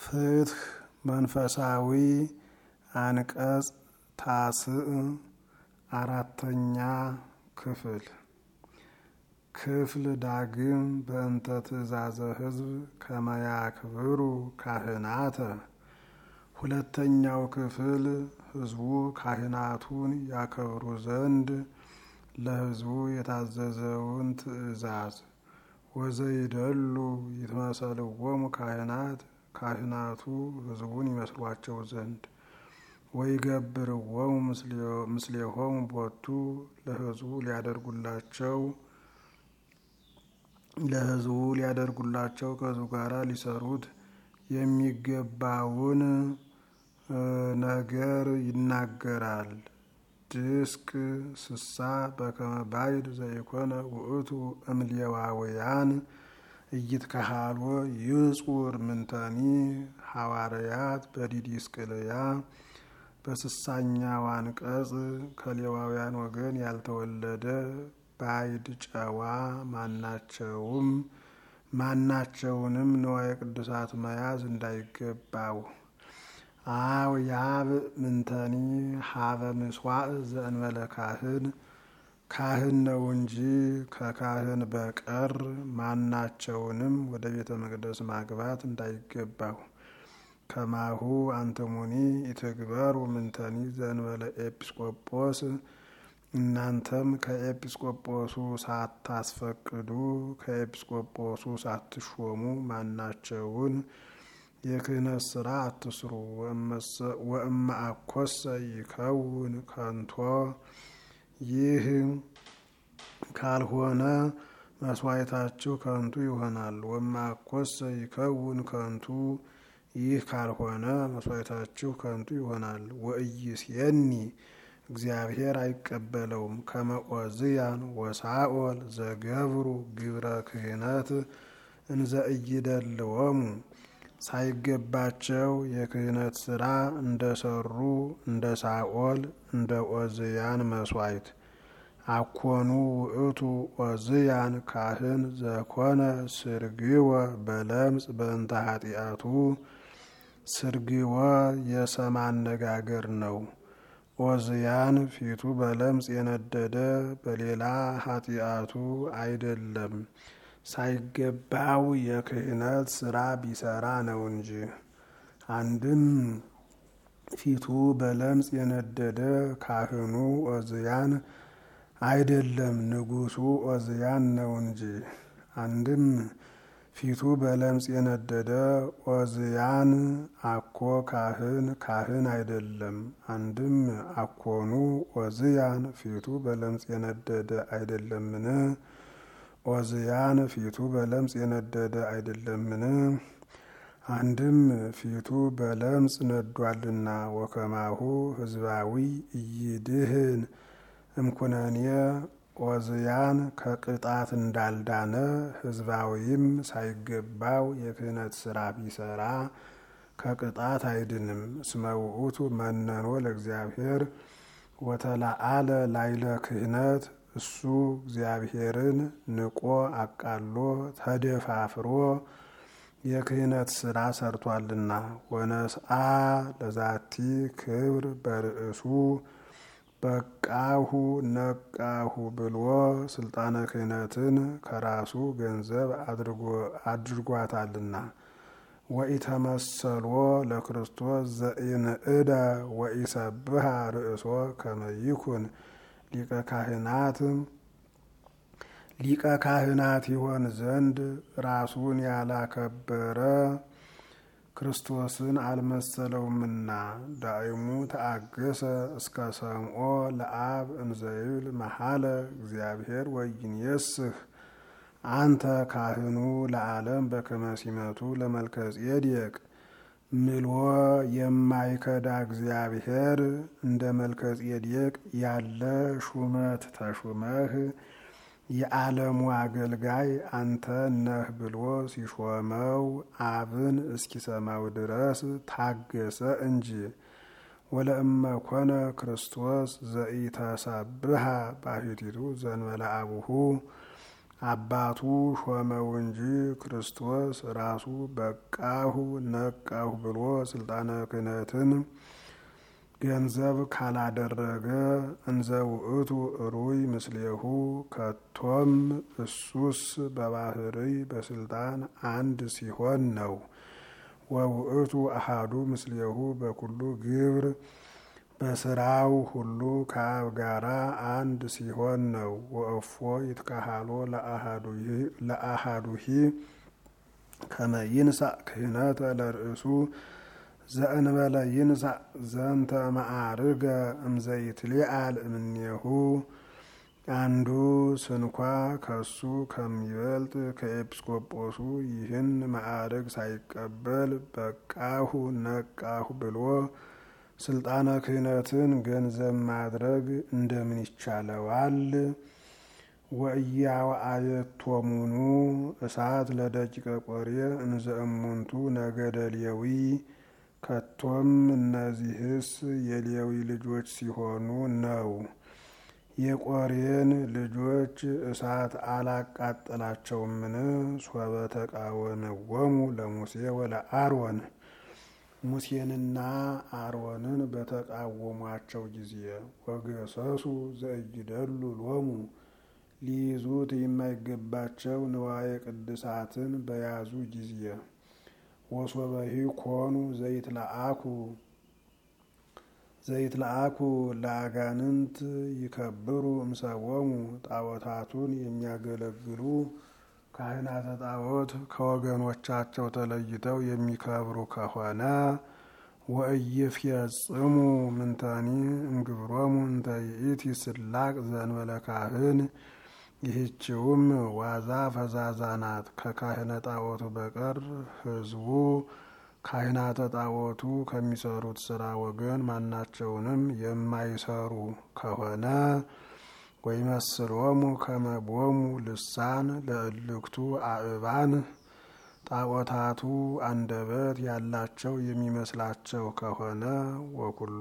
ፍትህ መንፈሳዊ አንቀጽ ታስዕ አራተኛ ክፍል ክፍል ዳግም በእንተ ትእዛዘ ሕዝብ ከመያክብሩ ካህናተ ሁለተኛው ክፍል ሕዝቡ ካህናቱን ያከብሩ ዘንድ ለሕዝቡ የታዘዘውን ትእዛዝ ወዘይደሉ ይትመሰልዎሙ ካህናት ካህናቱ ሕዝቡን ይመስሏቸው ዘንድ ወይገብርዎሙ ምስሌሆሙ ቦቱ ለሕዝቡ ሊያደርጉላቸው ለሕዝቡ ሊያደርጉላቸው ከሕዝቡ ጋር ሊሰሩት የሚገባውን ነገር ይናገራል። ድስቅ ስሳ በከመ ባይድ ዘይኮነ ውእቱ እምሌዋውያን እይትከሃልዎ ይጹር ምንተኒ ሐዋርያት በዲዲስቅልያ በስሳኛው አንቀጽ ከሌዋውያን ወገን ያልተወለደ ባይድ ጨዋ ማናቸውም ማናቸውንም ንዋየ ቅዱሳት መያዝ እንዳይገባው አው ያብ ምንተኒ ሀበ ምስዋዕ ዘእንበለ ካህን ካህን ነው እንጂ ከካህን በቀር ማናቸውንም ወደ ቤተ መቅደስ ማግባት እንዳይገባው። ከማሁ አንትሙኒ ኢትግበሩ ምንተኒ ዘእንበለ ኤጲስቆጶስ እናንተም ከኤጲስቆጶሱ ሳታስፈቅዱ ከኤጲስቆጶሱ ሳትሾሙ ማናቸውን የክህነት ስራ አትስሩ። ወእመ አኮሰ ይከውን ከንቶ ይህ ካልሆነ መስዋዕታችሁ ከንቱ ይሆናል። ወእመ አኮሰ ይከውን ከንቱ ይህ ካልሆነ መስዋዕታችሁ ከንቱ ይሆናል። ወኢይሴኒ እግዚአብሔር አይቀበለውም። ከመ ዖዝያን ወሳኦል ዘገብሩ ግብረ ክህነት እንዘ ኢይደልዎሙ ሳይገባቸው የክህነት ስራ እንደሰሩ እንደ ሳኦል እንደ ዖዝያን መስዋዕት አኮኑ ውእቱ ዖዝያን ካህን ዘኮነ ስርግወ በለምጽ በእንተ ኃጢአቱ ስርግወ የሰም አነጋገር ነው። ዖዝያን ፊቱ በለምጽ የነደደ በሌላ ኃጢአቱ አይደለም፣ ሳይገባው የክህነት ስራ ቢሰራ ነው እንጂ። አንድም ፊቱ በለምጽ የነደደ ካህኑ ዖዝያን አይደለም፣ ንጉሱ ዖዝያን ነው እንጂ። አንድም ፊቱ በለምጽ የነደደ ዖዝያን አኮ ካህን ካህን አይደለም። አንድም አኮኑ ዖዝያን ፊቱ በለምጽ የነደደ አይደለምን? ዖዝያን ፊቱ በለምጽ የነደደ አይደለምን? አንድም ፊቱ በለምጽ ነዷልና። ወከማሁ ህዝባዊ እይድህን እምኩነኔ ዖዝያን ከቅጣት እንዳልዳነ ህዝባዊም ሳይገባው የክህነት ስራ ቢሰራ ከቅጣት አይድንም። እስመ ውእቱ መነኖ ለእግዚአብሔር ወተላአለ ላይለ ክህነት እሱ እግዚአብሔርን ንቆ አቃሎ ተደፋፍሮ የክህነት ስራ ሰርቷልና። ወነስአ ለዛቲ ክብር በርእሱ በቃሁ ነቃሁ ብሎ ስልጣነ ክህነትን ከራሱ ገንዘብ አድርጓታልና። ወኢተመሰሎ ለክርስቶስ ዘኢንእደ ወኢሰብሃ ርእሶ ከመይኩን ሊቀ ካህናት ሊቀ ካህናት ይሆን ዘንድ ራሱን ያላከበረ ክርስቶስን አልመሰለውምና። ዳይሙ ተአገሰ እስከ ሰምኦ ለአብ እንዘይብል መሐለ እግዚአብሔር ወይንየስህ አንተ ካህኑ ለዓለም በከመ ሲመቱ ለመልከ ጼዴቅ ምልዎ የማይከዳ እግዚአብሔር እንደ መልከ ጼዴቅ ያለ ሹመት ተሹመህ የዓለሙ አገልጋይ አንተ ነህ ብሎ ሲሾመው አብን እስኪሰማው ድረስ ታገሰ እንጂ። ወለእመ ኮነ ክርስቶስ ዘኢተሰብሃ ባሕቲቱ ዘእንበለ አቡሁ አባቱ ሾመው እንጂ ክርስቶስ ራሱ በቃሁ ነቃሁ ብሎ ስልጣነ ክህነትን ገንዘብ ካላደረገ እንዘ ውእቱ እሩይ ምስሌሁ ከቶም እሱስ በባህርይ በስልጣን አንድ ሲሆን ነው። ወውእቱ አሃዱ ምስሌሁ በኩሉ ግብር በስራው ሁሉ ከአብ ጋራ አንድ ሲሆን ነው። ወእፎ ይትካሃሎ ለአሃዱሂ ከመ ይንሳእ ክህነተ ለርእሱ ዘእንበለ ይንሳእ ዘንተ ማዕርገ እምዘይትሊአል እምኔሁ አንዱ ስንኳ ከሱ ከሚበልጥ ከኤጲስቆጶሱ ይህን ማዕርግ ሳይቀበል በቃሁ ነቃሁ ብሎ ስልጣነ ክህነትን ገንዘብ ማድረግ እንደምን ይቻለዋል? ወእያወአየቶሙኑ እሳት ለደቂቀ ቆሬ እንዘ እሙንቱ ነገደ ሌዊ ከቶም እነዚህስ የሌዊ ልጆች ሲሆኑ ነው። የቆሬን ልጆች እሳት አላቃጠላቸውምን? ሶበ ተቃወምዎሙ ለሙሴ ወለአሮን ሙሴንና አሮንን በተቃወሟቸው ጊዜ ወገሰሱ ዘእይደሉ ሎሙ ሊይዙት የማይገባቸው ንዋየ ቅድሳትን በያዙ ጊዜ ወሶበሂ ኮኑ ዘይትለአኩ ዘይትለአኩ ለአጋንንት ይከብሩ እምሰቦሙ ጣዖታቱን የሚያገለግሉ ካህናተ ጣዖት ከወገኖቻቸው ተለይተው የሚከብሩ ከሆነ ወእይፍየጽሙ ምንተኒ እምግብሮሙ እንተ ይእቲ ስላቅ ዘእንበለ ካህን ይህችውም ዋዛ ፈዛዛ ናት። ከካህነ ጣዖቱ በቀር ሕዝቡ ካህናተ ጣዖቱ ከሚሰሩት ስራ ወገን ማናቸውንም የማይሰሩ ከሆነ ወይመስሎሙ ከመቦሙ ልሳን ለእልክቱ አእባን ጣዖታቱ አንደበት ያላቸው የሚመስላቸው ከሆነ ወኩሎ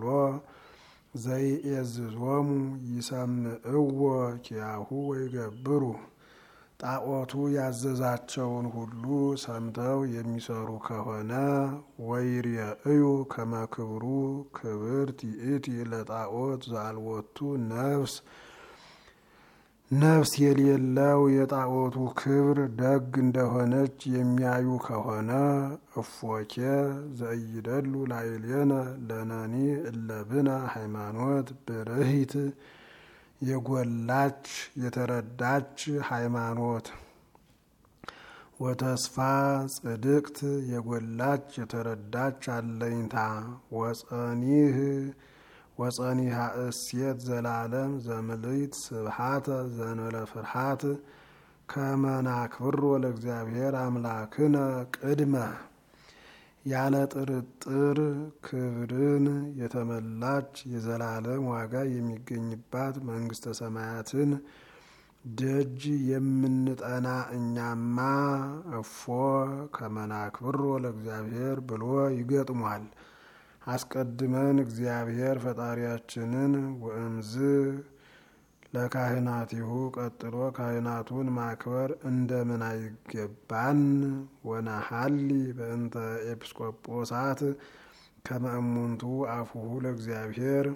ዘይኤዝዞሙ ይሰምዕዎ ኪያሁ ወይገብሩ ጣዖቱ ያዘዛቸውን ሁሉ ሰምተው የሚሰሩ ከሆነ ወይርየእዩ ከመክብሩ ክብርት ይእቲ ለጣዖት ዘአልቦቱ ነፍስ ነፍስ የሌለው የጣዖቱ ክብር ደግ እንደሆነች የሚያዩ ከሆነ እፎኬ ዘእይደሉ ላዕሌነ ለነኒ እለብነ ሃይማኖት ብርሂት የጎላች የተረዳች ሃይማኖት ወተስፋ ጽድቅት የጎላች የተረዳች አለኝታ ወጸኒህ ወጸኒሃ እሴት ዘላለም ዘምልይት ስብሃተ ዘንበለ ፍርሃት ከመናክብሮ ለእግዚአብሔር አምላክነ ቅድመ ያለ ጥርጥር ክብርን የተመላች የዘላለም ዋጋ የሚገኝባት መንግስተ ሰማያትን ደጅ የምንጠና እኛማ እፎ ከመናክብሮ ለእግዚአብሔር ብሎ ይገጥሟል። አስቀድመን እግዚአብሔር ፈጣሪያችንን ወእምዝ ለካህናቲሁ ቀጥሎ ካህናቱን ማክበር እንደምን አይገባን? ወነሀሊ በእንተ ኤጲስቆጶሳት ከመእሙንቱ አፉሁ ለእግዚአብሔር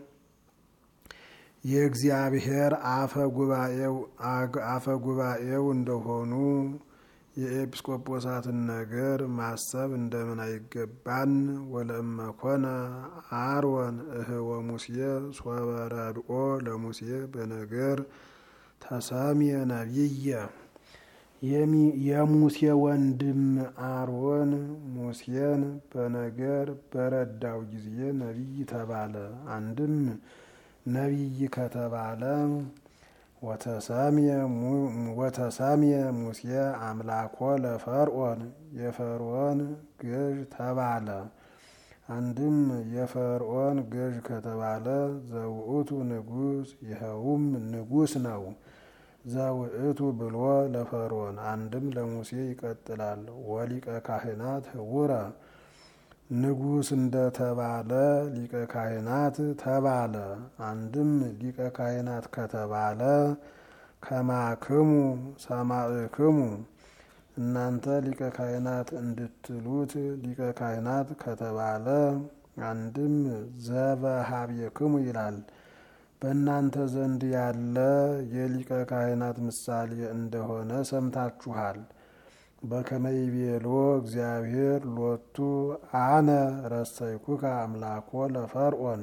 የእግዚአብሔር አፈ ጉባኤው እንደሆኑ የኤጲስቆጶሳትን ነገር ማሰብ እንደምን አይገባን? ወለእመኮነ አሮን እህወ ሙሴ ሶበ ረድኦ ለሙሴ በነገር ተሰምየ ነቢየ የሙሴ ወንድም አሮን ሙሴን በነገር በረዳው ጊዜ ነቢይ ተባለ። አንድም ነቢይ ከተባለ ወተሰምየ ሙሴ አምላኮ ለፈርዖን የፈርዖን ገዥ ተባለ። አንድም የፈርዖን ገዥ ከተባለ ዘውእቱ ንጉሥ ይኸውም ንጉሥ ነው። ዘውእቱ ብሎ ለፈርዖን አንድም ለሙሴ ይቀጥላል። ወሊቀ ካህናት ህውረ ንጉሥ እንደተባለ ሊቀ ካህናት ተባለ። አንድም ሊቀ ካህናት ከተባለ ከማክሙ ሰማዕክሙ እናንተ ሊቀ ካህናት እንድትሉት ሊቀ ካህናት ከተባለ አንድም ዘበሀቤክሙ ይላል። በእናንተ ዘንድ ያለ የሊቀ ካህናት ምሳሌ እንደሆነ ሰምታችኋል። በከመይቤሎ እግዚአብሔር ሎቱ አነ ረሰይኩከ አምላኮ ለፈርዖን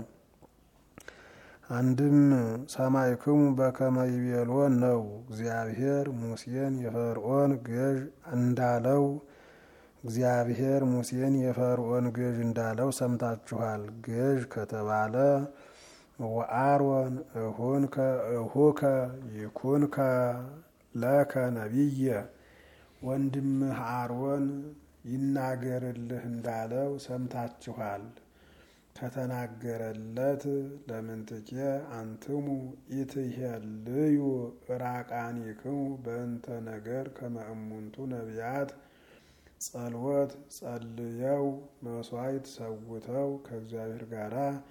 አንድም ሰማዕክሙ በከመይቤሎ ነው። እግዚአብሔር ሙሴን የፈርዖን ገዥ እንዳለው እግዚአብሔር ሙሴን የፈርዖን ገዥ እንዳለው ሰምታችኋል። ገዥ ከተባለ ወአሮን እሁንከ እሁከ ይኩንከ ለከ ነቢየ ወንድምህ አሮን ይናገርልህ እንዳለው ሰምታችኋል። ከተናገረለት ለምንትኬ አንትሙ ኢትሄልዩ ራቃኒክሙ በእንተ ነገር ከመእሙንቱ ነቢያት ጸልወት ጸልየው መስዋዕት ሰውተው ከእግዚአብሔር ጋር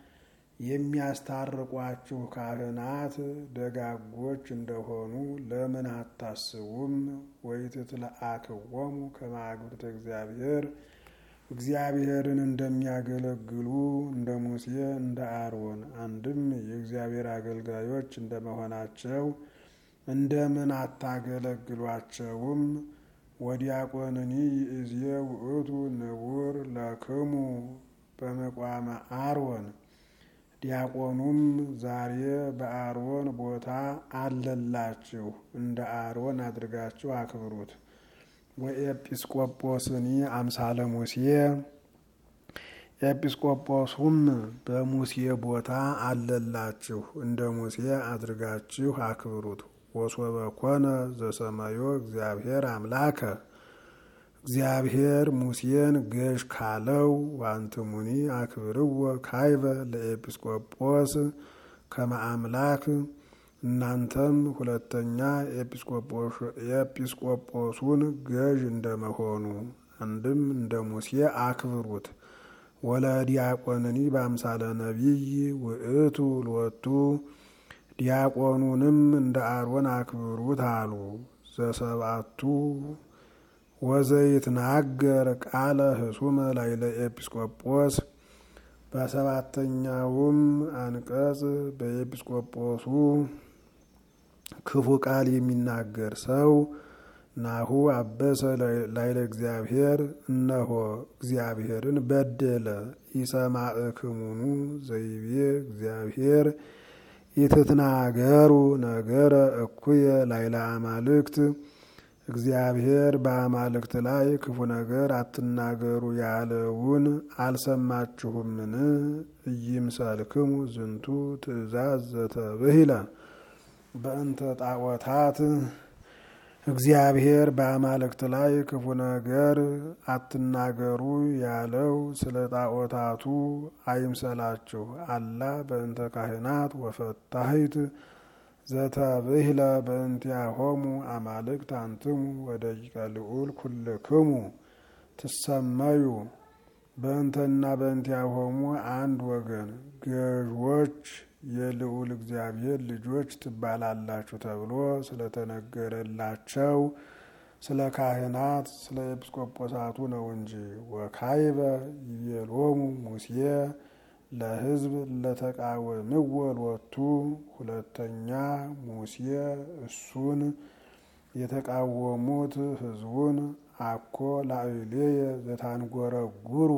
የሚያስታርቋችሁ ካህናት ደጋጎች እንደሆኑ ለምን አታስቡም? ወይትትለአክዎሙ ከማግብርተ እግዚአብሔር እግዚአብሔርን እንደሚያገለግሉ እንደ ሙሴ እንደ አሮን አንድም የእግዚአብሔር አገልጋዮች እንደመሆናቸው እንደምን አታገለግሏቸውም? ወዲያቆንኒ ይእዜ ውእቱ ንቡር ለክሙ በመቋመ አሮን ዲያቆኑም ዛሬ በአሮን ቦታ አለላችሁ፣ እንደ አሮን አድርጋችሁ አክብሩት። ወኤጲስቆጶስኒ አምሳለ ሙሴ ኤጲስቆጶሱም በሙሴ ቦታ አለላችሁ፣ እንደ ሙሴ አድርጋችሁ አክብሩት። ወሶበ ኮነ ዘሰማዮ እግዚአብሔር አምላከ እግዚአብሔር ሙሴን ገዥ ካለው ዋንትሙኒ አክብርዎ ካይበ ለኤጲስቆጶስ ከመ አምላክ እናንተም ሁለተኛ የኤጲስቆጶሱን ገዥ እንደመሆኑ አንድም እንደ ሙሴ አክብሩት። ወለዲያቆንኒ በአምሳለ ነቢይ ውእቱ ሎቱ ዲያቆኑንም እንደ አሮን አክብሩት አሉ። ዘሰብአቱ ወዘይትናገር ቃለ ህሱመ ላይለ ኤጲስቆጶስ በሰባተኛውም አንቀጽ በኤጲስቆጶሱ ክፉ ቃል የሚናገር ሰው ናሁ አበሰ ላይለ እግዚአብሔር እነሆ እግዚአብሔርን በደለ። ኢሰማዕክሙኑ ዘይቤ እግዚአብሔር ኢትትናገሩ ነገረ እኩየ ላይለ አማልክት እግዚአብሔር በአማልክት ላይ ክፉ ነገር አትናገሩ ያለውን አልሰማችሁምን? ኢይምሰልክሙ ዝንቱ ትእዛዝ ዘተብሂለ በእንተ ጣዖታት እግዚአብሔር በአማልክት ላይ ክፉ ነገር አትናገሩ ያለው ስለ ጣዖታቱ አይምሰላችሁ። አላ በእንተ ካህናት ወፈታሂት ዘተብሂለ በእንቲአሆሙ አማልክት አንትሙ ወደቂቀ ልዑል ኩልክሙ ትሰመዩ በእንተና በእንቲአሆሙ አንድ ወገን ገዥዎች የልዑል እግዚአብሔር ልጆች ትባላላችሁ ተብሎ ስለተነገረላቸው ስለ ካህናት ስለ ኤጲስቆጶሳቱ ነው እንጂ። ወካይበ ይቤሎሙ ሙሴ ለሕዝብ ለተቃወምዎ ሎቱ ሁለተኛ ሙሴ እሱን የተቃወሙት ሕዝቡን አኮ ላዕሌየ ዘታንጎረጉሩ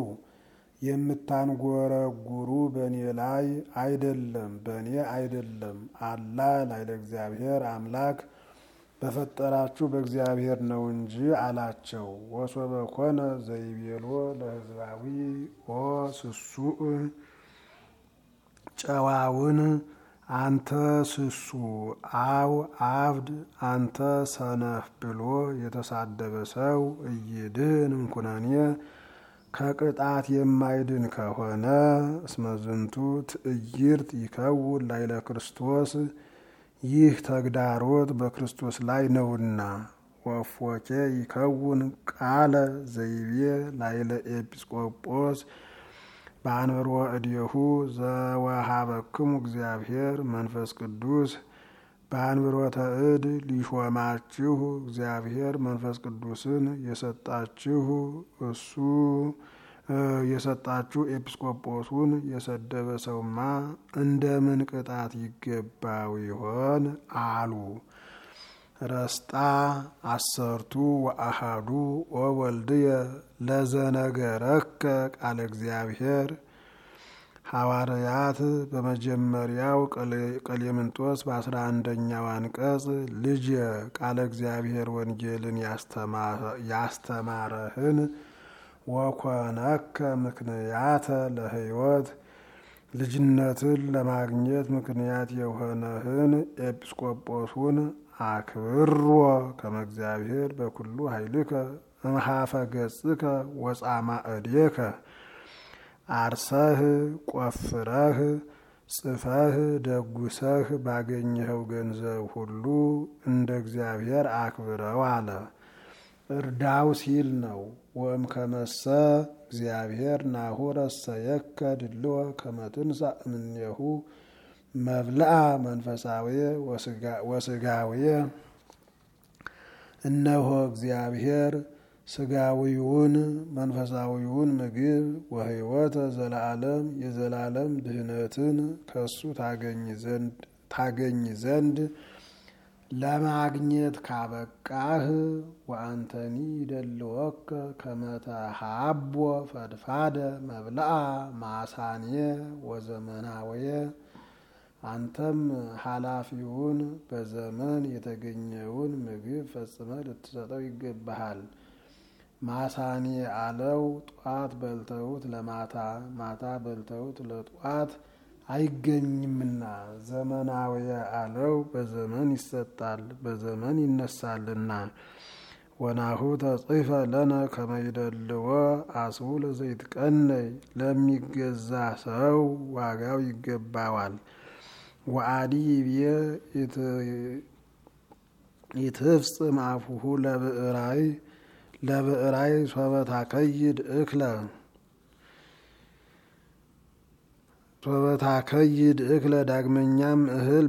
የምታንጎረጉሩ በእኔ ላይ አይደለም በእኔ አይደለም አላ ላይለ እግዚአብሔር አምላክ በፈጠራችሁ በእግዚአብሔር ነው እንጂ አላቸው። ወሶበ ኮነ ዘይቤሎ ለሕዝባዊ ኦ ስሱእ ጨዋውን አንተ ስሱ አው አብድ አንተ ሰነፍ ብሎ የተሳደበ ሰው እይድን እንኩነኔ ከቅጣት የማይድን ከሆነ እስመዝንቱ ትዕይርት ይከውን ላይለ ክርስቶስ ይህ ተግዳሮት በክርስቶስ ላይ ነውና። ወፎኬ ይከውን ቃለ ዘይቤ ላይለ ኤጲስቆጶስ በአንብሮ እዲሁ ዘወሃበክሙ እግዚአብሔር መንፈስ ቅዱስ በአንብሮተ እድ ሊሾማችሁ እግዚአብሔር መንፈስ ቅዱስን የሰጣችሁ እሱ የሰጣችሁ ኤጲስቆጶሱን የሰደበ ሰውማ እንደምን ቅጣት ይገባው ይሆን አሉ። ረስጣ አሰርቱ ወአሃዱ ወወልድየ ለዘነገረከ ቃለ እግዚአብሔር ሐዋርያት በመጀመሪያው ቀሌምንጦስ በአስራ አንደኛው አንቀጽ ልጅ ቃለ እግዚአብሔር ወንጌልን ያስተማረህን ወኮነከ ምክንያተ ለሕይወት ልጅነትን ለማግኘት ምክንያት የሆነህን ኤጲስቆጶሱን አክብሮ ከመ እግዚአብሔር በኩሉ ኃይልከ እምሃፈ ገጽከ ወጻማ እዴከ አርሰህ ቆፍረህ ጽፈህ ደጉሰህ ባገኘኸው ገንዘብ ሁሉ እንደ እግዚአብሔር አክብረው አለ። እርዳው ሲል ነው። ወእም ከመሰ እግዚአብሔር ናሁ ረሰየከ ድልወ ከመ ትንሣእ እምኔሁ መብልአ መንፈሳዊ ወስጋዊ እነሆ እግዚአብሔር ስጋዊውን መንፈሳዊውን ምግብ ወሕይወተ ዘለዓለም የዘላለም ድህነትን ከሱ ታገኝ ዘንድ ለማግኘት ካበቃህ ወአንተኒ ይደልወከ ከመተሃቦ ፈድፋደ መብልአ ማሳኔ ወዘመናወየ አንተም ኃላፊውን በዘመን የተገኘውን ምግብ ፈጽመ ልትሰጠው ይገባሃል። ማሳኔ አለው ጧት በልተውት ለማታ ማታ በልተውት ለጧት አይገኝምና፣ ዘመናዊ አለው በዘመን ይሰጣል በዘመን ይነሳልና። ወናሁ ተጽፈ ለነ ከመይደልዎ አስቡ ለዘይትቀነይ ለሚገዛ ሰው ዋጋው ይገባዋል። ወአዲ ይብየ ይትፍጽም አፉሁ ለብዕራይ ለብዕራይ ሶበታ ከይድ እክለ ሶበታ ከይድ እክለ ዳግመኛም እህል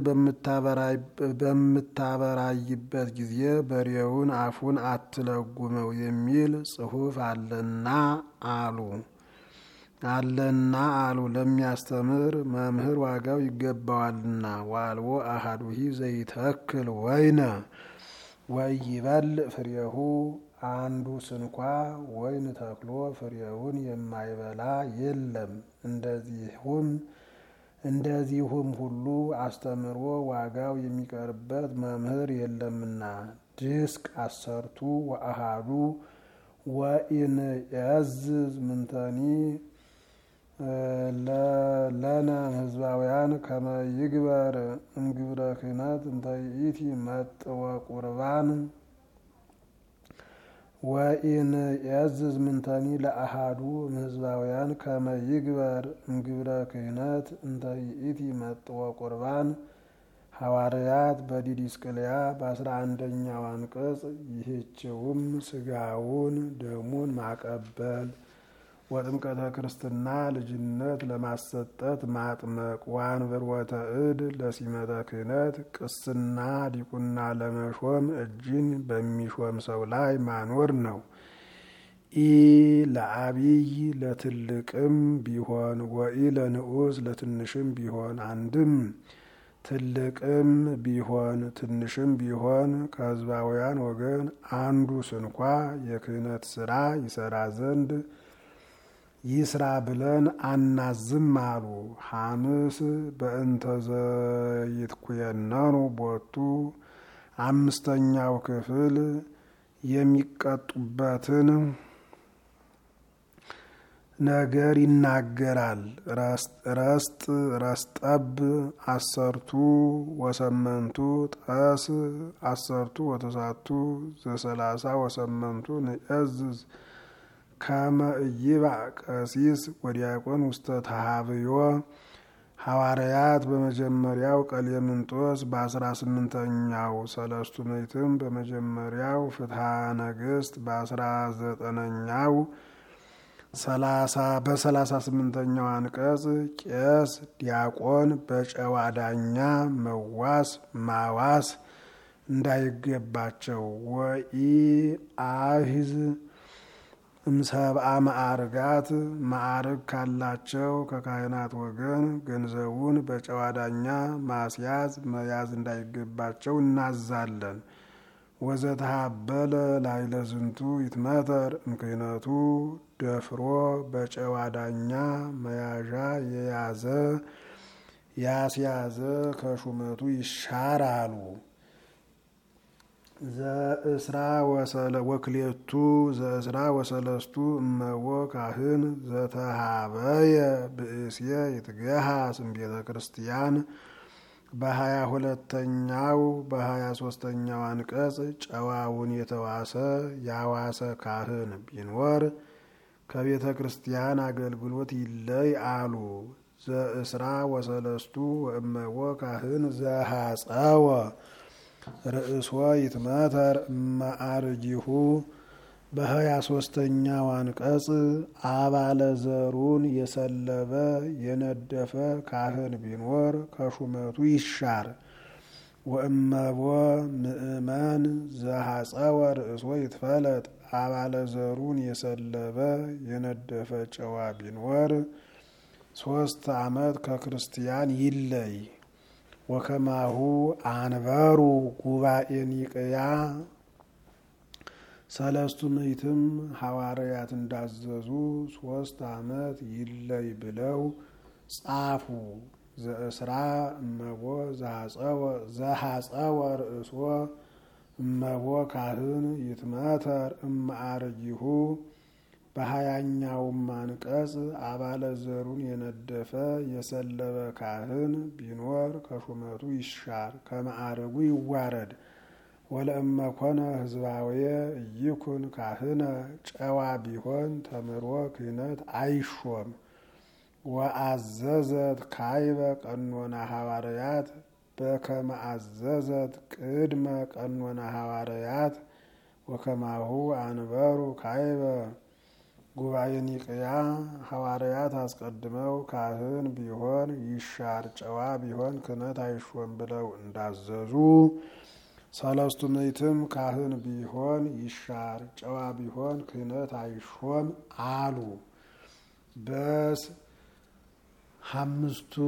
በምታበራይበት ጊዜ በሬውን አፉን አትለጉመው የሚል ጽሑፍ አለና አሉ አለና አሉ ለሚያስተምር መምህር ዋጋው ይገባዋልና። ዋልቦ አሃዱሂ ዘይተክል ወይነ ወይበል ፍሬሁ አንዱ ስንኳ ወይን ተክሎ ፍሬውን የማይበላ የለም። እንደዚሁም እንደዚሁም ሁሉ አስተምሮ ዋጋው የሚቀርበት መምህር የለምና። ድስቅ አሰርቱ ወአሃዱ ወኢን ያዝዝ ምንተኒ ለነ ህዝባውያን ከመ ይግበር እምግብረ ክህነት እንተ ይእቲ መጥወ ቁርባን ወኢን ያዝዝ ምንተኒ ለአሃዱ እምሕዝባውያን ከመ ይግበር እምግብረ ክህነት እንተ ይእቲ መጥወ ቁርባን ሐዋርያት በዲዲስቅልያ በአስራ አንደኛው አንቀጽ ይህችውም ስጋውን ደሙን ማቀበል ወጥምቀተ ክርስትና ልጅነት ለማሰጠት ማጥመቅ ወአንብሮተ እድ ለሲመተ ክህነት ቅስና ዲቁና ለመሾም እጅን በሚሾም ሰው ላይ ማኖር ነው። ኢ ለአቢይ ለትልቅም ቢሆን ወኢ ለንዑስ ለትንሽም ቢሆን አንድም ትልቅም ቢሆን ትንሽም ቢሆን ከሕዝባውያን ወገን አንዱ ስንኳ የክህነት ስራ ይሰራ ዘንድ ይስራ ብለን አናዝም አሉ። ሐምስ በእንተ ዘይትኩየነኑ ቦቱ አምስተኛው ክፍል የሚቀጡበትን ነገር ይናገራል። ረስጥ ረስጠብ አሰርቱ ወሰመንቱ ጠስ አሰርቱ ወተሳቱ ዘሰላሳ ወሰመንቱ ንእዝዝ ከመ ኢይባእ ቀሲስ ወዲያቆን ውስተ ተሃብዮ ሐዋርያት በመጀመሪያው ቀሌምንጦስ በአስራ ስምንተኛው ሰለስቱ ምዕትም በመጀመሪያው ፍትሐ ነገሥት በአስራ ዘጠነኛው በሰላሳ ስምንተኛው አንቀጽ ቄስ ዲያቆን በጨዋ ዳኛ መዋስ ማዋስ እንዳይገባቸው ወኢ አሂዝ እምሰብአ ማዕርጋት ማዕርግ ካላቸው ከካህናት ወገን ገንዘቡን በጨዋ ዳኛ ማስያዝ መያዝ እንዳይገባቸው እናዛለን። ወዘተሃበለ ላይለ ዝንቱ ይትመተር እምክህነቱ ደፍሮ በጨዋ ዳኛ መያዣ የያዘ ያስያዘ ከሹመቱ ይሻራሉ። ዘእስራ ወክሌቱ ዘእስራ ወሰለስቱ እመዎ ካህን ዘተሃበየ ብእስየ ይትገሃስ እምቤተ ክርስቲያን በሀያ ሁለተኛው በሀያ ሶስተኛው አንቀጽ ጨዋውን የተዋሰ ያዋሰ ካህን ቢኖር ከቤተ ክርስቲያን አገልግሎት ይለይ አሉ። ዘእስራ ወሰለስቱ ወእመዎ ካህን ዘሐፀወ ርእሶ ይትመተር እማአርጂሁ በሀያ ሶስተኛው አንቀጽ አባለ ዘሩን የሰለበ የነደፈ ካህን ቢኖር ከሹመቱ ይሻር። ወእመቦ ምእመን ዘሐፀወ ርእሶ ይትፈለጥ አባለ ዘሩን የሰለበ የነደፈ ጨዋ ቢኖር ሶስት ዓመት ከክርስቲያን ይለይ። ወከማሁ አንበሩ ጉባኤ ኒቅያ ሰለስቱ ምዕትም ሐዋርያት እንዳዘዙ ሶስት ዓመት ይለይ ብለው ጻፉ። ዘእስራ እመቦ ዘሐፀወ ርእሶ እመቦ ካህን ይትመተር እማአርጂሁ በሀያኛውም አንቀጽ አባለ ዘሩን የነደፈ የሰለበ ካህን ቢኖር ከሹመቱ ይሻር፣ ከማዕረጉ ይዋረድ። ወለእመ ኮነ ህዝባዊ እይኩን ካህነ ጨዋ ቢሆን ተምሮ ክህነት አይሾም። ወአዘዘት ካይበ ቀኖና ሐዋርያት በከመ አዘዘት ቅድመ ቀኖና ሐዋርያት ወከማሁ አንበሩ ካይበ ጉባኤ ኒቅያ ሐዋርያት አስቀድመው ካህን ቢሆን ይሻር ጨዋ ቢሆን ክህነት አይሾም ብለው እንዳዘዙ ሰለስቱ ምዕትም ካህን ቢሆን ይሻር ጨዋ ቢሆን ክህነት አይሾም አሉ። በስ አምስቱ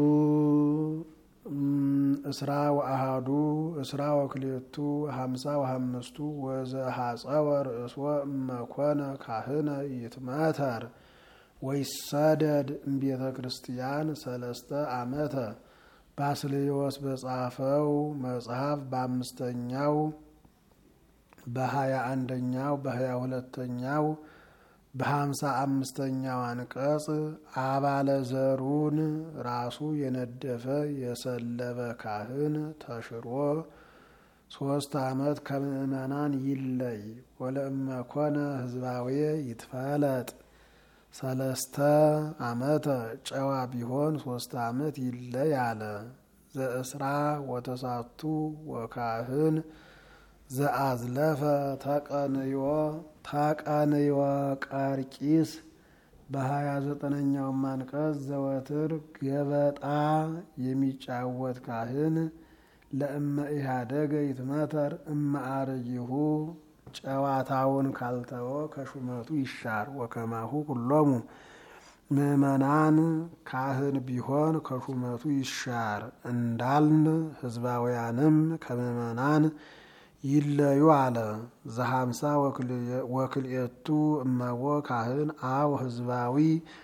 እስራ ወአሃዱ እስራ ወክሌቱ ሀምሳ ወሀምስቱ ወዘሐፀወ ርእሶ እመኮነ ካህነ ይትመተር ወይሰደድ እምቤተ ክርስቲያን ሰለስተ ዓመተ ባስልዮስ በጻፈው መጽሐፍ በአምስተኛው በሀያ አንደኛው በሀያ ሁለተኛው በሀምሳ አምስተኛው አንቀጽ አባለ ዘሩን ራሱ የነደፈ የሰለበ ካህን ተሽሮ ሶስት ዓመት ከምዕመናን ይለይ። ወለእመ ኮነ ህዝባዊ ይትፈለጥ ሰለስተ ዓመተ ጨዋ ቢሆን ሶስት ዓመት ይለይ አለ። ዘእስራ ወተሳቱ ወካህን ዘአዝለፈ ተቀንዮ ተቀንዮ ቀርቂስ በሀያ ዘጠነኛው አንቀጽ ዘወትር ገበጣ የሚጫወት ካህን ለእመ ኢህአደገ ይትመተር እመ አርጂሁ ጨዋታውን ካልተወ ከሹመቱ ይሻር። ወከማሁ ኩሎሙ ምእመናን ካህን ቢሆን ከሹመቱ ይሻር እንዳልን ህዝባውያንም ከምእመናን ይለዩ አለ። ዘሀምሳ ወክልኤቱ እመቦ ካህን አው ህዝባዊ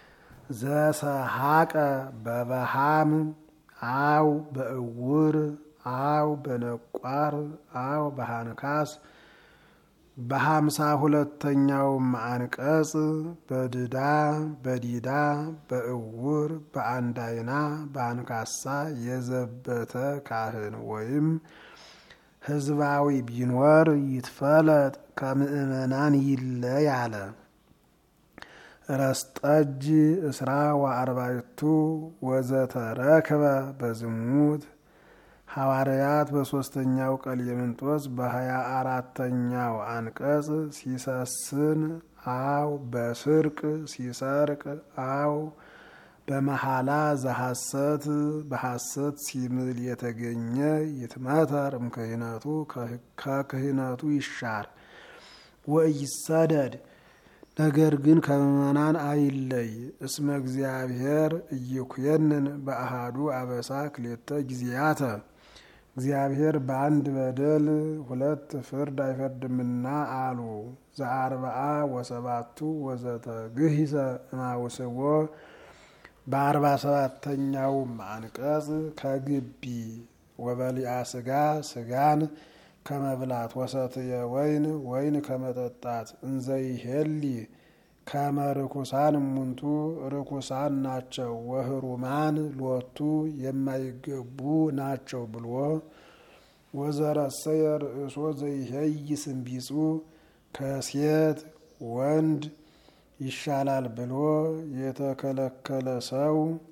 ዘሰሐቀ በበሃም አው በእውር አው በነቋር አው በሃንካስ በሀምሳ ሁለተኛውም አንቀጽ በድዳ በዲዳ በእውር በአንድ አይና በአንካሳ የዘበተ ካህን ወይም ህዝባዊ ቢኖር ይትፈለጥ ከምእመናን ይለይ አለ። ረስጠጅ እስራ ወአርባዕቱ ወዘተረክበ በዝሙት ሐዋርያት በሦስተኛው ቀሌምንጦስ በሀያ አራተኛው አንቀጽ ሲሰስን አው በስርቅ ሲሰርቅ አው በመሐላ ዘሐሰት በሐሰት ሲምል የተገኘ ይትመተር እምክህነቱ ከክህነቱ ይሻር ወኢይሰደድ ነገር ግን ከምእመናን አይለይ። እስመ እግዚአብሔር እይኩየንን በአሃዱ አበሳ ክሌተ ጊዜያተ እግዚአብሔር በአንድ በደል ሁለት ፍርድ አይፈርድምና አሉ። ዘአርብዓ ወሰባቱ ወዘተ ግሂሰ እማውስዎ በአርባ ሰባተኛውም አንቀጽ ከግቢ ወበሊአ ስጋ ስጋን ከመብላት ወሰትየ ወይን ወይን ከመጠጣት እንዘይሄሊ ከመ ርኩሳን እሙንቱ ርኩሳን ናቸው ወህሩማን ሎቱ የማይገቡ ናቸው ብሎ ወዘረሰየ ርእሶ ዘይሄይ ስንቢጹ ከሴት ወንድ ይሻላል ብሎ የተከለከለ ሰው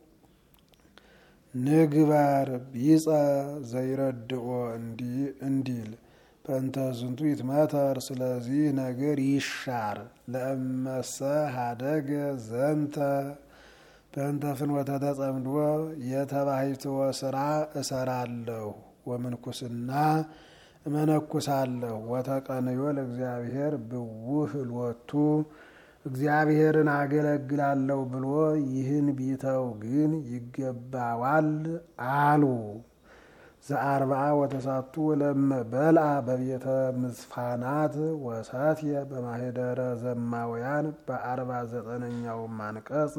ንግበር ቢጸ ዘይረድኦ እንዲል በእንተ ዝንቱ ይትመተር ስለዚህ ነገር ይሻር። ለእመሰ ሀደገ ዘንተ በእንተ ፍኖተ ተጸምዶ የተባሂትወ ስራ እሰራለሁ ወምንኩስና እመነኩሳለሁ ወተቀንዮ ለእግዚአብሔር ብውህ ሎቱ እግዚአብሔርን አገለግላለሁ ብሎ ይህን ቢተው ግን ይገባዋል አሉ። ዘአርብዓ ወተሳቱ ለመ በልአ በቤተ ምዝፋናት ወሳትየ በማህደረ ዘማውያን በአርባ ዘጠነኛውም አንቀጽ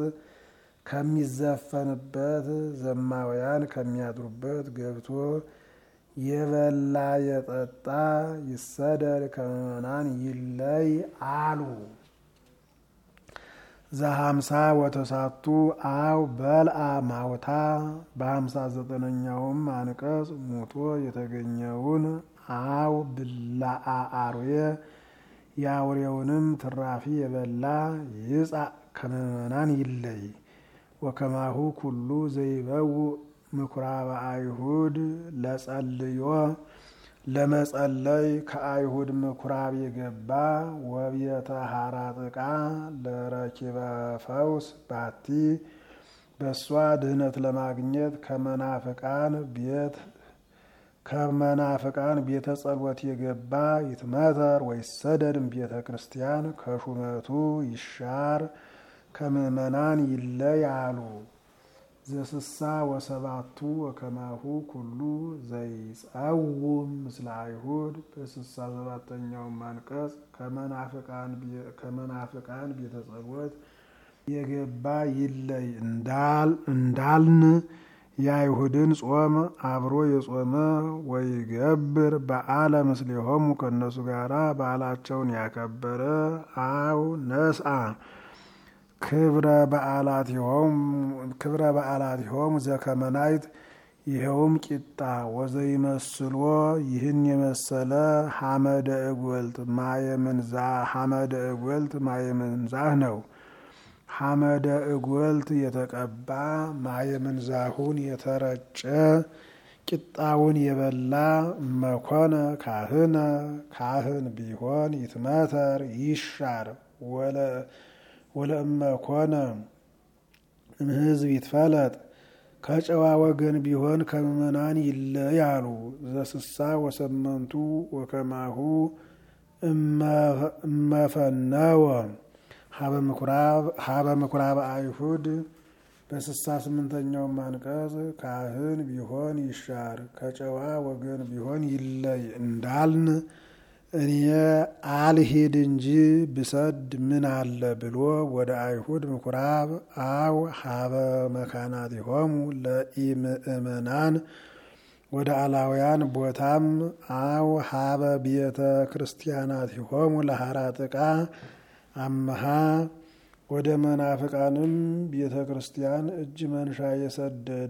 ከሚዘፈንበት ዘማውያን ከሚያድሩበት ገብቶ የበላ የጠጣ ይሰደድ ከምእመናን ይለይ አሉ። ዘሀምሳ ወተሳቱ አው በልአ ማውታ በሀምሳ ዘጠነኛውም አንቀጽ ሙቶ የተገኘውን አው ብላአ አርዌ የአውሬውንም ትራፊ የበላ ይጻእ ከምእመናን ይለይ። ወከማሁ ኩሉ ዘይበው ምኩራበ አይሁድ ለጸልዮ ለመጸለይ ከአይሁድ ምኩራብ የገባ ወቤተ ሐራጥቃ ለረኪበ ፈውስ ባቲ በእሷ ድህነት ለማግኘት ከመናፍቃን ቤት ከመናፍቃን ቤተ ጸሎት የገባ ይትመተር ወይሰደድም ቤተ ክርስቲያን ከሹመቱ ይሻር ከምእመናን ይለይ አሉ። ዘስሳ ወሰባቱ ወከማሁ ኩሉ ዘይጸውም ምስለ አይሁድ በስሳ ሰባተኛውም አንቀጽ ከመናፍቃን ቤተ ጸሎት የገባ ይለይ እንዳልን የአይሁድን ጾም አብሮ የጾመ ወይገብር በዓለ ምስሌሆሙ ከእነሱ ጋራ በዓላቸውን ያከበረ አው ነስአ ክብረ በዓላቲሆሙ ዘከመናይት ይኸውም ቂጣ ወዘይመስሎ ይህን የመሰለ ሐመደ እጎልት ማየምንዛ ሐመደ እጎልት ማየምንዛህ ነው። ሐመደ እጎልት የተቀባ ማየምንዛሁን የተረጨ ቂጣውን የበላ መኮነ ካህነ ካህን ቢሆን ይትመተር ይሻር ወለእመኮነ እምህዝብ ይትፈለጥ ከጨዋ ወገን ቢሆን ከምእመናን ይለያሉ። ዘስሳ ወሰመንቱ ወከማሁ እመፈነወ ሀበ ምኩራብ አይሁድ በስሳ ስምንተኛውም አንቀጽ ካህን ቢሆን ይሻር ከጨዋ ወገን ቢሆን ይለይ እንዳልን እኔ አልሂድ እንጂ ብሰድ ምን አለ ብሎ ወደ አይሁድ ምኩራብ አው ሀበ መካናቲሆሙ ለኢምእመናን ወደ አላውያን ቦታም አው ሀበ ቤተ ክርስቲያናቲሆሙ ለሐራጥቃ አመሃ ወደ መናፍቃንም ቤተ ክርስቲያን እጅ መንሻ የሰደደ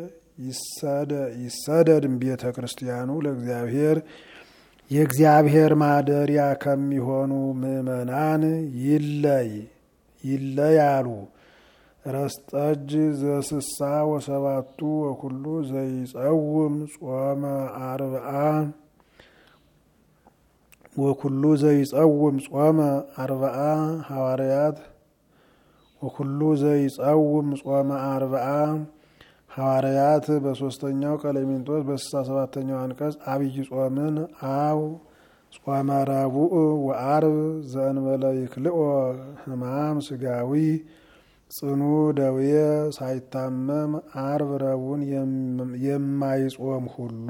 ይሰደድም ቤተ ክርስቲያኑ ለእግዚአብሔር የእግዚአብሔር ማደሪያ ከሚሆኑ ምእመናን ይለይ ይለይ አሉ። ረስጠጅ ዘስሳ ወሰባቱ ወኩሉ ዘይጸውም ጾመ አርብዓ ወኩሉ ዘይጸውም ጾመ አርብዓ ሐዋርያት ወኩሉ ዘይጸውም ጾመ አርብዓ ሐዋርያት በሶስተኛው ቀሌምንጦስ በስልሳ ሰባተኛው አንቀጽ አብይ ጾምን አው ጾመ ረቡዕ ወአርብ ዘእንበለ ይክልኦ ሕማም ስጋዊ ጽኑ ደዌ ሳይታመም አርብ ረቡዕን የማይጾም ሁሉ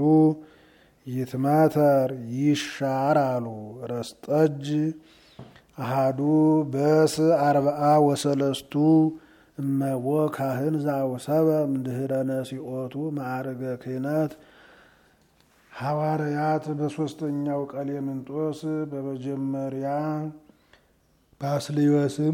ይትመተር ይሻር አሉ። ረስጠጅ አሃዱ በስ አርብዓ ወሰለስቱ እመቦ ካህን ዛውሰበ እምድኅረ ነሲኦቱ ማዕርገ ክህነት ሐዋርያት በሶስተኛው ቀሌምንጦስ በመጀመሪያ ባስልዮስም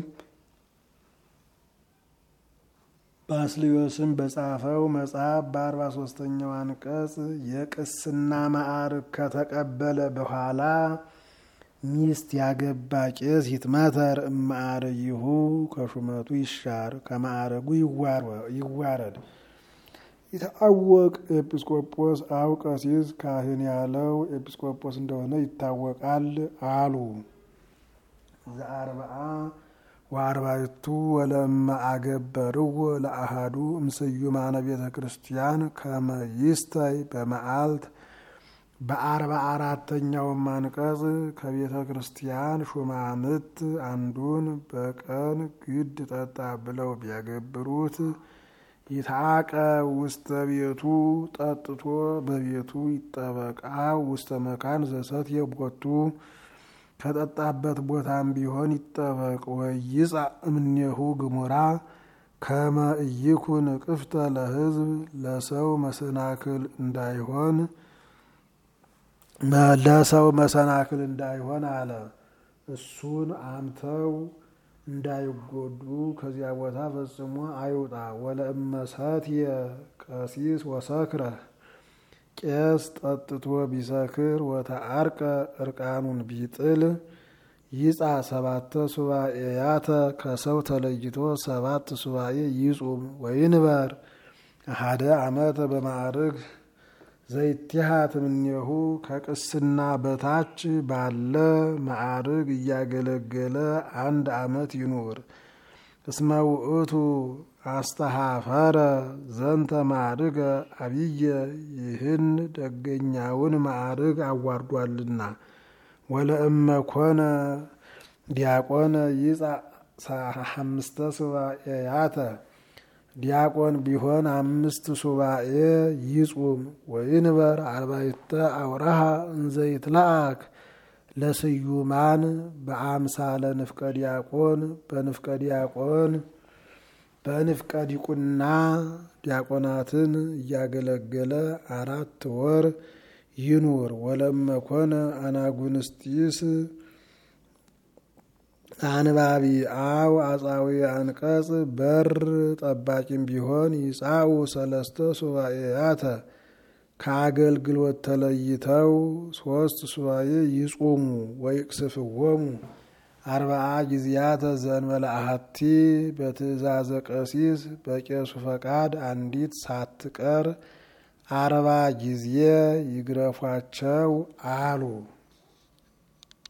ባስልዮስም በጻፈው መጽሐፍ በአርባ ሶስተኛው አንቀጽ የቅስና ማዕርግ ከተቀበለ በኋላ ሚስት ያገባ ቄስ ይትመተር እማዕርይሁ ከሹመቱ ይሻር ከማዕረጉ ይዋረድ። ይታወቅ ኤጲስቆጶስ አው ቀሲስ ካህን ያለው ኤጲስቆጶስ እንደሆነ ይታወቃል አሉ። ዘአርብዓ ወአርባዕቱ ወለእመ አገበርዎ ለአሃዱ እምስዩማነ ቤተ ክርስቲያን ከመ ይስተይ በመዓልት በአርባ አራተኛውም አንቀጽ ከቤተ ክርስቲያን ሹማምት አንዱን በቀን ግድ ጠጣ ብለው ቢያገብሩት ይታቀ ውስተ ቤቱ ጠጥቶ በቤቱ ይጠበቃ ውስተ መካን ዘሰት የቦቱ ከጠጣበት ቦታም ቢሆን ይጠበቅ። ወይጻ እምኔሁ ግሙራ ከመ ኢይኩን ቅፍተ ለሕዝብ ለሰው መሰናክል እንዳይሆን ለሰው መሰናክል እንዳይሆን አለ። እሱን አምተው እንዳይጎዱ ከዚያ ቦታ ፈጽሞ አይውጣ። ወለእመሰትየ ቀሲስ ወሰክረ ቄስ ጠጥቶ ቢሰክር ወተአርቀ እርቃኑን ቢጥል ይጻ ሰባተ ሱባኤያተ ከሰው ተለይቶ ሰባት ሱባኤ ይጹም ወይንበር አሃደ ዓመተ በማዕርግ ዘይትሃት እምኔሁ ከቅስና በታች ባለ ማዕርግ እያገለገለ አንድ ዓመት ይኑር። እስመ ውእቱ አስተሃፈረ ዘንተ ማዕርገ አብየ ይህን ደገኛውን ማዕርግ አዋርዷልና። ወለእመ ኮነ ዲያቆነ ይጻ አምስተ ሱባኤያተ ዲያቆን ቢሆን አምስት ሱባኤ ይጹም። ወይንበር አርባዕተ አውራሃ እንዘይትለአክ ለስዩማን በአምሳለ ንፍቀ ዲያቆን በንፍቀ ዲያቆን በንፍቀ ዲቁና ዲያቆናትን እያገለገለ አራት ወር ይኑር። ወለመኮነ አናጉንስጢስ አንባቢ አው አጻዊ አንቀጽ በር ጠባቂም ቢሆን ይጻኡ ሰለስተ ሱባኤያተ ከአገልግሎት ተለይተው ሶስት ሱባኤ ይጹሙ። ወይቅስፍዎሙ አርባዓ ጊዜያተ ዘእንበለ አሐቲ በትእዛዘ ቀሲስ በቄሱ ፈቃድ አንዲት ሳትቀር አርባ ጊዜ ይግረፏቸው አሉ።